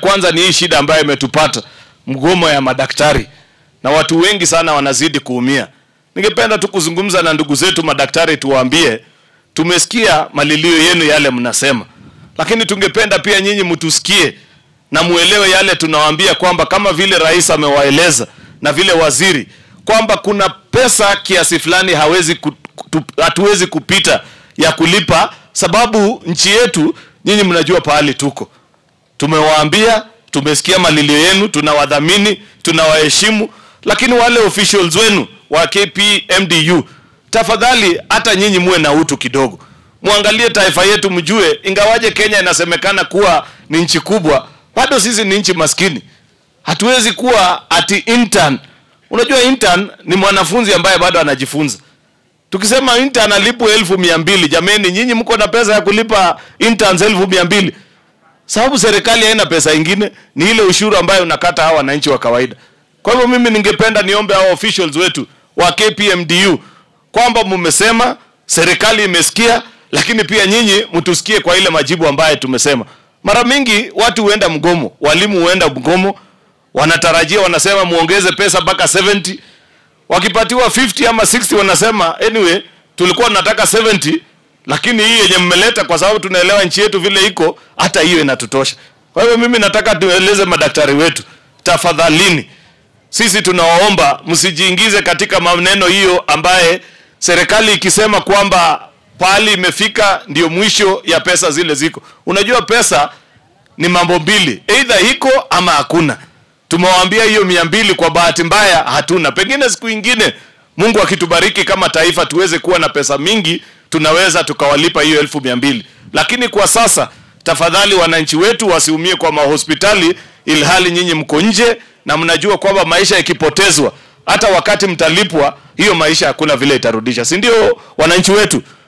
kwanza ni hii shida ambayo imetupata, mgomo ya madaktari, na watu wengi sana wanazidi kuumia. Ningependa tu kuzungumza na ndugu zetu madaktari, tuwaambie tumesikia malilio yenu yale mnasema, lakini tungependa pia nyinyi mtusikie na muelewe yale tunawaambia, kwamba kama vile rais amewaeleza na vile waziri kwamba kuna pesa kiasi fulani hawezi ku, tu, hatuwezi kupita ya kulipa, sababu nchi yetu, nyinyi mnajua pahali tuko. Tumewaambia, tumesikia malilio yenu, tunawadhamini, tunawaheshimu, lakini wale officials wenu wa KPMDU, tafadhali hata nyinyi muwe na utu kidogo, muangalie taifa yetu, mjue ingawaje Kenya inasemekana kuwa ni nchi kubwa, bado sisi ni nchi maskini. Hatuwezi kuwa ati intern. Unajua intern ni mwanafunzi ambaye bado anajifunza. Tukisema intern alipwe elfu mia mbili, jameni, nyinyi mko na pesa ya kulipa interns elfu mia mbili? Sababu serikali haina pesa ingine, ni ile ushuru ambayo unakata hawa wananchi wa kawaida. Kwa hivyo mimi ningependa niombe hao officials wetu wa KPMDU kwamba mmesema, serikali imesikia, lakini pia nyinyi mtusikie kwa ile majibu ambayo tumesema. Mara mingi watu huenda mgomo, walimu huenda mgomo, wanatarajia wanasema muongeze pesa mpaka 70 wakipatiwa 50 ama 60 wanasema anyway, tulikuwa tunataka 70 lakini hii yenye mmeleta, kwa sababu tunaelewa nchi yetu vile iko, hata hiyo inatutosha. Kwa hivyo mimi nataka tueleze madaktari wetu, tafadhalini, sisi tunawaomba msijiingize katika maneno hiyo ambaye serikali ikisema kwamba pahali imefika ndio mwisho ya pesa zile ziko. Unajua pesa ni mambo mbili, either iko ama hakuna. Tumewaambia hiyo mia mbili, kwa bahati mbaya hatuna. Pengine siku ingine Mungu akitubariki kama taifa tuweze kuwa na pesa mingi, tunaweza tukawalipa hiyo elfu mia mbili, lakini kwa sasa tafadhali, wananchi wetu wasiumie kwa mahospitali, ilhali nyinyi mko nje na mnajua kwamba maisha ikipotezwa, hata wakati mtalipwa, hiyo maisha hakuna vile itarudisha, si ndio wananchi wetu?